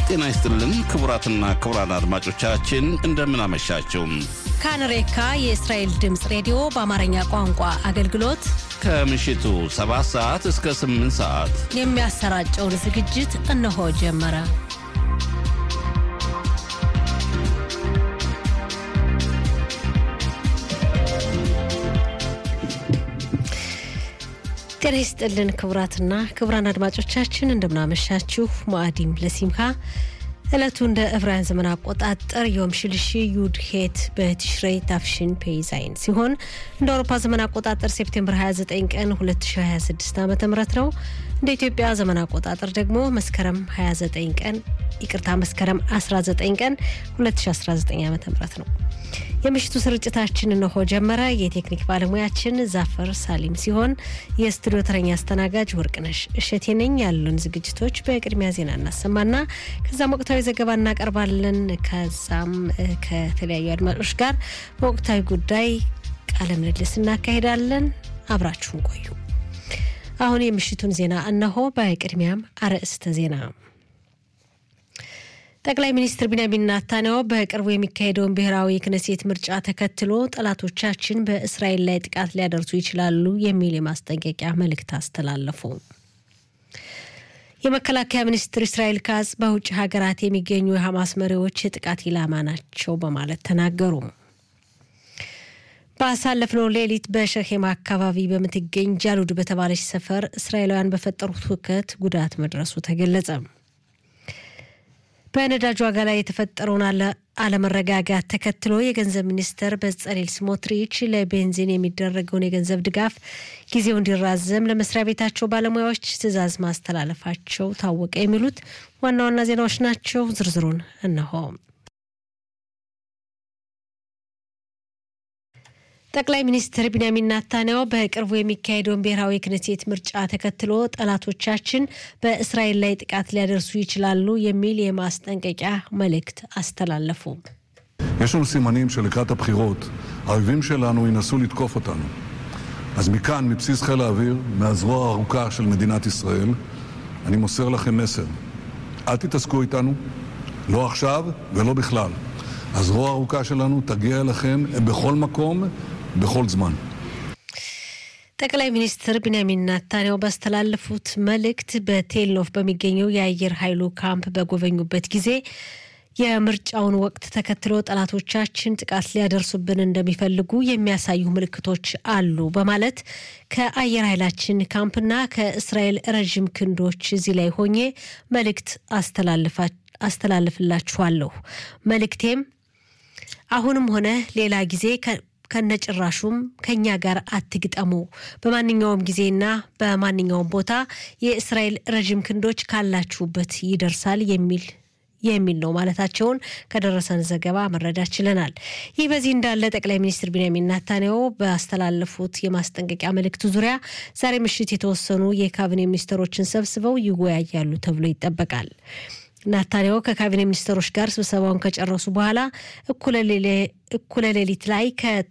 ጤና ይስጥልን ክቡራትና ክቡራን አድማጮቻችን እንደምን አመሻችሁ። ካንሬካ የእስራኤል ድምፅ ሬዲዮ በአማርኛ ቋንቋ አገልግሎት ከምሽቱ 7 ሰዓት እስከ 8 ሰዓት የሚያሰራጨውን ዝግጅት እነሆ ጀመረ። ጤና ይስጥልን ክቡራትና ክቡራን አድማጮቻችን እንደምናመሻችሁ። ሙአዲም ለሲምካ ዕለቱ እንደ ዕብራውያን ዘመን አቆጣጠር ዮም ሽልሺ ዩድ ሄት በቲሽሬይ ታፍሽን ፔይዛይን ሲሆን እንደ አውሮፓ ዘመን አቆጣጠር ሴፕቴምበር 29 ቀን 2026 ዓ ም ነው። እንደ ኢትዮጵያ ዘመን አቆጣጠር ደግሞ መስከረም 29 ቀን ይቅርታ መስከረም 19 ቀን 2019 ዓ ም ነው። የምሽቱ ስርጭታችን እነሆ ጀመረ። የቴክኒክ ባለሙያችን ዛፈር ሳሊም ሲሆን የስቱዲዮ ተረኛ አስተናጋጅ ወርቅነሽ እሸቴ ነኝ። ያሉን ዝግጅቶች በቅድሚያ ዜና እናሰማና ከዛም ወቅታዊ ዘገባ እናቀርባለን። ከዛም ከተለያዩ አድማጮች ጋር በወቅታዊ ጉዳይ ቃለ ምልልስ እናካሄዳለን። አብራችሁን ቆዩ። አሁን የምሽቱን ዜና እነሆ። በቅድሚያም አርዕስተ ዜና ጠቅላይ ሚኒስትር ቢንያሚን ናታንያሁ በቅርቡ የሚካሄደውን ብሔራዊ ክነሴት ምርጫ ተከትሎ ጠላቶቻችን በእስራኤል ላይ ጥቃት ሊያደርሱ ይችላሉ የሚል የማስጠንቀቂያ መልእክት አስተላለፉ። የመከላከያ ሚኒስትር እስራኤል ካዝ በውጭ ሀገራት የሚገኙ የሐማስ መሪዎች የጥቃት ኢላማ ናቸው በማለት ተናገሩ። ባሳለፍነው ሌሊት በሸሄማ አካባቢ በምትገኝ ጃሉድ በተባለች ሰፈር እስራኤላውያን በፈጠሩት ሁከት ጉዳት መድረሱ ተገለጸ። በነዳጅ ዋጋ ላይ የተፈጠረውን አለመረጋጋት ተከትሎ የገንዘብ ሚኒስትር በጸሌል ስሞትሪች ለቤንዚን የሚደረገውን የገንዘብ ድጋፍ ጊዜው እንዲራዘም ለመስሪያ ቤታቸው ባለሙያዎች ትዕዛዝ ማስተላለፋቸው ታወቀ። የሚሉት ዋና ዋና ዜናዎች ናቸው። ዝርዝሩን እነሆ። ጠቅላይ ሚኒስትር ቢንያሚን ናታንያሁ በቅርቡ የሚካሄደውን ብሔራዊ ክነሴት ምርጫ ተከትሎ ጠላቶቻችን በእስራኤል ላይ ጥቃት ሊያደርሱ ይችላሉ የሚል የማስጠንቀቂያ መልእክት አስተላለፉ። יש לנו סימנים שלקראת הבחירות האויבים שלנו ינסו לתקוף אותנו. אז מכאן, מבסיס חיל האוויר, מהזרוע הארוכה של מדינת ישראל, אני מוסר לכם מסר. אל תתעסקו איתנו, לא עכשיו ולא בכלל. הזרוע הארוכה שלנו תגיע אליכם בכל מקום בכל זמן. ጠቅላይ ሚኒስትር ቢንያሚን ናታንያሁ ባስተላለፉት መልእክት በቴልኖፍ በሚገኘው የአየር ኃይሉ ካምፕ በጎበኙበት ጊዜ የምርጫውን ወቅት ተከትሎ ጠላቶቻችን ጥቃት ሊያደርሱብን እንደሚፈልጉ የሚያሳዩ ምልክቶች አሉ በማለት ከአየር ኃይላችን ካምፕና ከእስራኤል ረዥም ክንዶች እዚህ ላይ ሆኜ መልእክት አስተላልፍላችኋለሁ። መልእክቴም አሁንም ሆነ ሌላ ጊዜ ከነጭራሹም ከኛ ጋር አትግጠሙ። በማንኛውም ጊዜና በማንኛውም ቦታ የእስራኤል ረዥም ክንዶች ካላችሁበት ይደርሳል የሚል የሚል ነው ማለታቸውን ከደረሰን ዘገባ መረዳት ችለናል። ይህ በዚህ እንዳለ ጠቅላይ ሚኒስትር ቢንያሚን ናታንያሁ ባስተላለፉት የማስጠንቀቂያ መልእክት ዙሪያ ዛሬ ምሽት የተወሰኑ የካቢኔ ሚኒስትሮችን ሰብስበው ይወያያሉ ተብሎ ይጠበቃል። ናታንያሁ ከካቢኔ ሚኒስትሮች ጋር ስብሰባውን ከጨረሱ በኋላ እኩለ ሌሊት ላይ